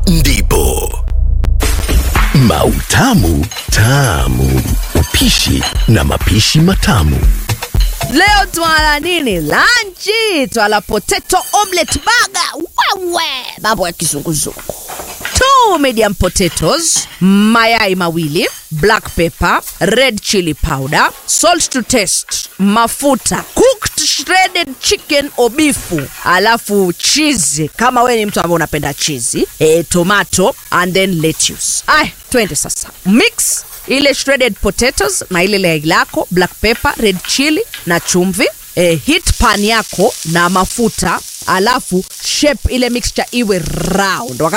ndipo Mautamu Tamu, upishi na mapishi matamu. Leo twala nini? Lanchi twala potato omelet baga. Wewe mambo ya kizunguzungu. Two medium potatoes, mayai mawili, black pepper, red chili powder, salt to taste, mafuta, cooked shredded chicken or bifu, alafu cheese kama wewe ni mtu ambaye unapenda cheese, eh, tomato and then lettuce. Ay, twende sasa. Mix ile shredded potatoes na ile yai lako, black pepper, red chili na chumvi. Eh, hit pan yako na mafuta alafu shape ile mixture iwe round. Wakati